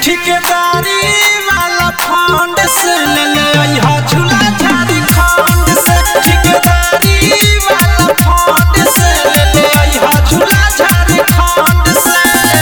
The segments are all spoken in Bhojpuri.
ठेकेदारी वाला फंड से ले ले अइहा झूला झारखंड से ठेकेदारी वाला फंड से ले ले अइहा झूला झारखंड से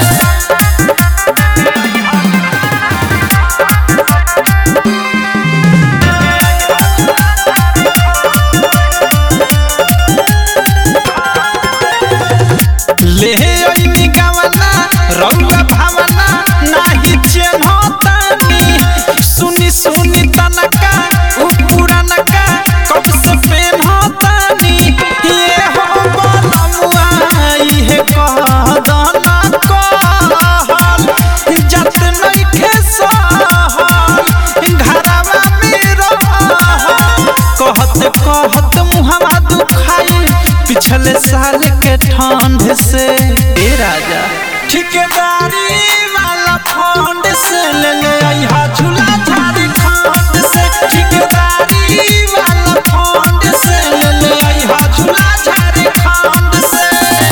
ले अइनी गावना रउआ भावना नाही चेन्हतानी सुनी सुनी तनका उ पुरानका कब से पेन्हतानी ये हो बनमुआ इहे कहदना कहल जत नइखे सहल घरवा में रहल कहत कहत मुहवा दुखाई पिछले साल के ठंड से ए राजा ठेकेदारी वाला फंड से ले ले अइहा झूला झारखंड से ठेकेदारी वाला फंड से ले ले अइहा झूला झारखंड से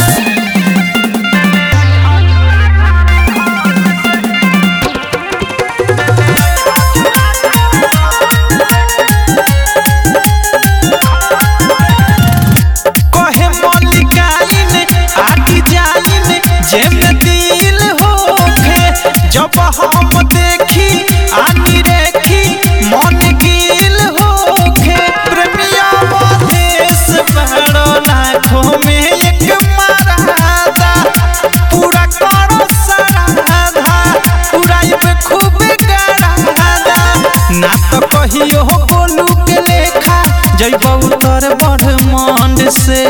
कहे मलिकाइन आटी जाइन जेमे दिल होखे जब हम देखी आनी रेखी मन गिल होखे प्रेमिया देश बड़ो लाखों में एक मरादा पूरा करो सराधा उड़ाई पे खूब गरादा ना तो कहियो बोलू के लेखा जैब उतर बढ़ मंड से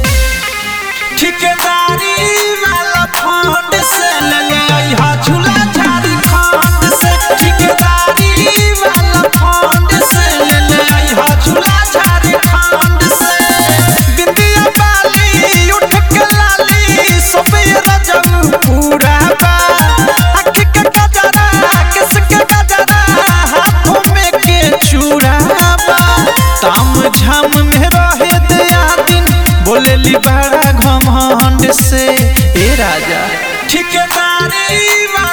ठेकेदारी वाला फंड से ले ले अइहा झूला झारखंड से ठेकेदारी वाला फंड से ले ले अइहा झूला झारखंड से बिंदिया बाली उठ के लाली सोबे रजब पूरा बा आँख के गजरा किस के गजरा हाथों में के चूड़ा बा ताम झाम में रहे दया दिन बोलेली बड़ा घमंड से ए राजा ठेकेदारी वाला